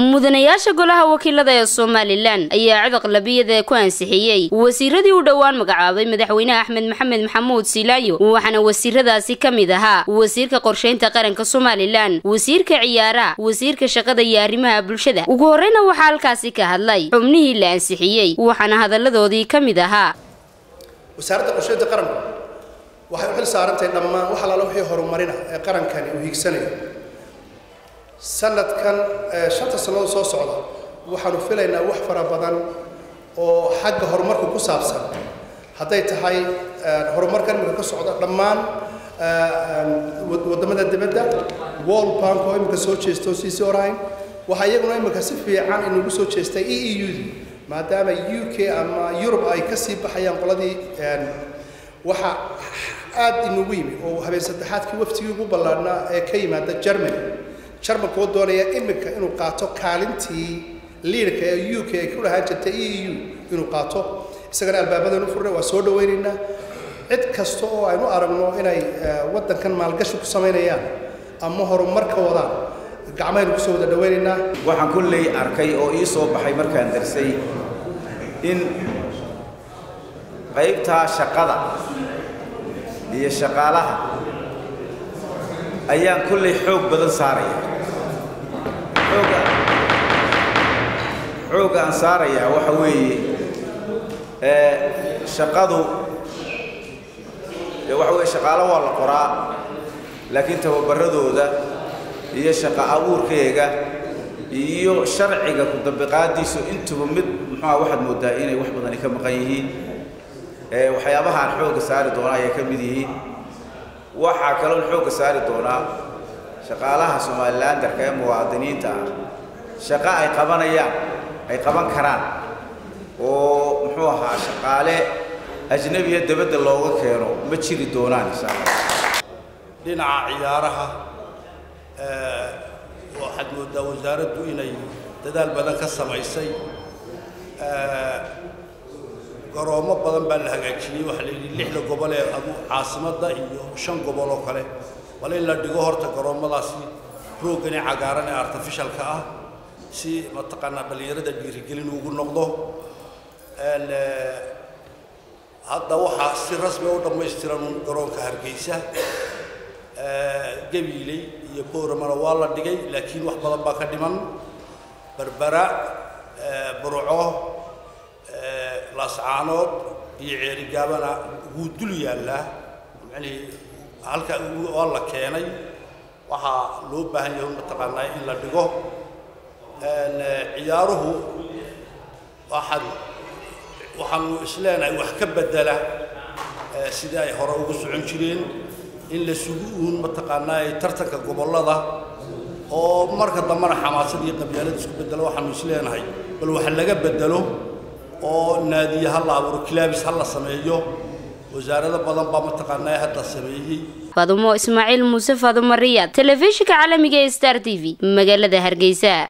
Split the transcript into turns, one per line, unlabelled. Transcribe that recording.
mudanayaasha golaha wakiilada ee somalilan ayaa codaq labiyada ku ansixiyey wasiiradii u dhowaan magacaabay madaxweyne axmed maxamed maxamuud silaayo waxaana wasiiradaasi ka mid ahaa wasiirka qorshaynta qaranka somalilan wasiirka ciyaaraha wasiirka shaqada iyo arrimaha bulshada ugu horreyna waxaa halkaasi ka hadlay xubnihii la ansixiyey waxaana hadalladoodii ka mid ahaa
wasaaradda qorshaynta qaranku waxay u xil saarantahay dhammaan wax alaala wixii horumarina ee qarankani uu hiigsanayo sanadkan shanta sannadood soo socda waxaanu filaynaa wax fara badan oo xagga horumarka ku saabsan hadday tahay horumarkan imika ka socda dhammaan waddamada dibadda world bank oo imika soo jeesto siisi orayn waxaa iyaguna imika si fiican inagu soo jeestay e e u maadaama u k ama yurub ay ka sii baxayaan qoladii waxa aad inagu yimi oo habeen saddexaadkii waftigii ugu ballaadhnaa ee ka yimaada germany jarmalka oo doonaya iminka inuu qaato kaalintii liidka ee u k ay ku dhahaan jirtay e e u inuu qaato isagana albaabadan u furnay waa soo dhawaynaynaa cid kasta oo aynu aragno inay waddankan maalgashi ku samaynayaan ama horumar ka wadaan gacmahaynu kusoo wada dhawaynaynaa
waxaan kolley arkay oo ii soo baxay markaan darsay in qaybtaa shaqada iyo shaqaalaha ayaan kolley xoog badan saaraya xooga xoogga aan saarayaa waxa weeye shaqadu dee waxa weeye shaqaalo waa la qoraa laakiin tababaradooda iyo shaqo abuurkeega iyo sharciga ku dabiqaadiisu intuba mid muxuuha waxaad moodaa inay wax badani ka maqan yihiin waxyaabahaan xoogga saari doona ayay ka mid yihiin waxaa kaloon xoogga saari doonaa shaqaalaha somalilandarka ee muwaadiniinta ah shaqo ay qabanayaan ay qaban karaan oo muxuu ahaa shaqaale ajnabiya dabadda looga keeno ma jiri doonaan insha allah
dhinaca ciyaaraha waxaad moodaa wasaaraddu inay dadaal badan ka samaysay garoomo badan baa la hagaajiyey waxaa la yidhi lixda gobol ee adu caasimadda iyo shan gobol oo kale bal in la dhigo horta garoommadaasi roogani cagaaran ee artificialka ah si mataqaanaa dhallinyarada dhiirigelin ugu noqdo hadda waxaa si rasmi u dhammaystiran garoonka hargeysa gabiiley iyo booramana waa la dhigay laakiin wax badan baa ka dhiman berbera burco laascaanood iyo ceerigaabana wuu dul yaallaa macnihii halka waa la keenay waxaa loo baahan yahay mataqaanaa in la dhigo ciyaaruhu waxaad waxaanu isleenahay wax ka bedela sidii ay hore ugu socon jireen in la sugu uun mataqaanaa tartanka gobollada oo marka dambena xamaasad iyo qabyaalad isku bedelo waxaanu isleenahay bal wax laga bedelo oo naadiye ha la abuuro kilaabis ha la sameeyo wasaarado badan baa mataqaanaa hadda sameeyey
faadumo ismaaciil muuse faadumo riyaad telefishinka caalamiga ee star t v magaalada hargeysa